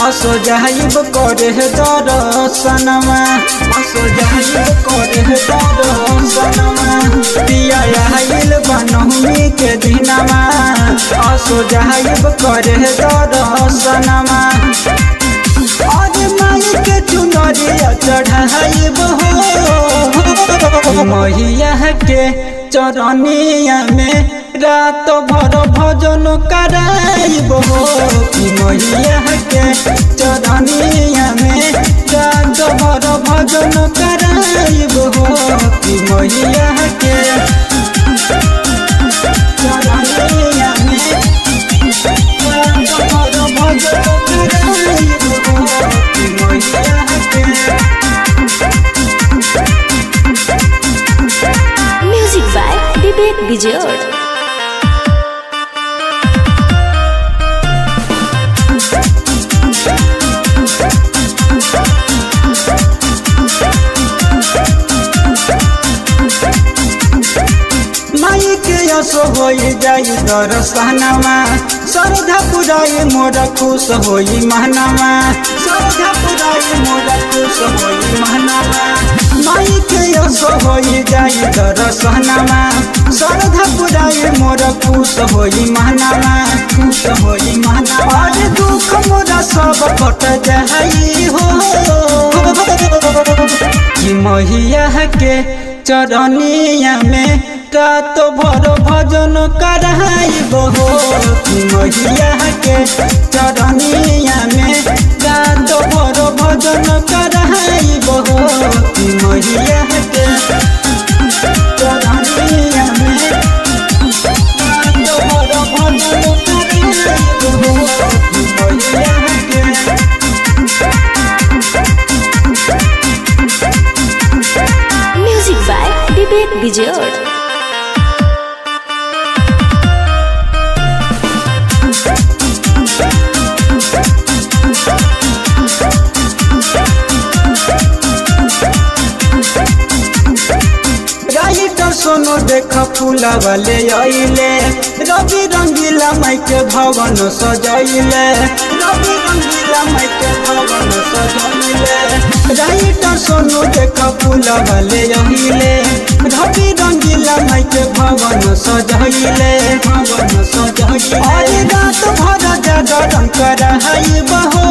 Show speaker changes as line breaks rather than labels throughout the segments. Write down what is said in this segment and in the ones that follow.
असो जाइब करे दर्शनमा असो जाइब करे दर्शनमा पिया आइल बनहुमी के दिनमा असो जाइब करे दर्शनमा और माई के चुनरिया चढ़ाइब हो मैया के चरनिया में रात भर भजन कराइब हो कि मैया के चरनिया में रात भर भजन कराइब हो कि मैया के चरनिया में रात भर भजन कराइब हो कि मैया के
म्यूजिक बाय विवेक बिजोड़
माई के असो होई जाई दरसनमा श्रद्धा पुराई मोर खुश होई महनामा श्रद्धा पुराई मोर खुश होई महनामा माई के असो होई जाई दरसनमा श्रद्धा पुराई मोर खुश होई महनामा खुश होई महनामा और दुख मोरा सब कट जाई हो कि मैया के चरनिया में रात भर भजन कराइब हो कि मैया के चरनिया में रात भर भजन कराइब हो कि मैया के चरनिया में रात भर भजन कराइब हो कि मैया के
म्यूजिक बाय विवेक बिजोड़
राइटर सोनो देख फूला वाले आइले रवि रंगीला माई के भवन सजैले रवि रंगीला माई के भवन सजैले राइटर सोनो देख फूला वाले आइले रवि रंगीला माई के भवन सजैले भवन सजैले अरे रात भर जागरण कराई बहो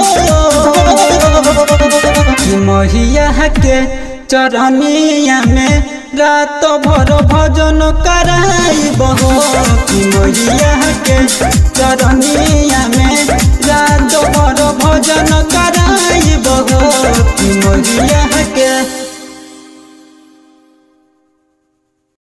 कि मैया के चरनिया में रात भर भजन कराइब हो कि मैया के चरनिया में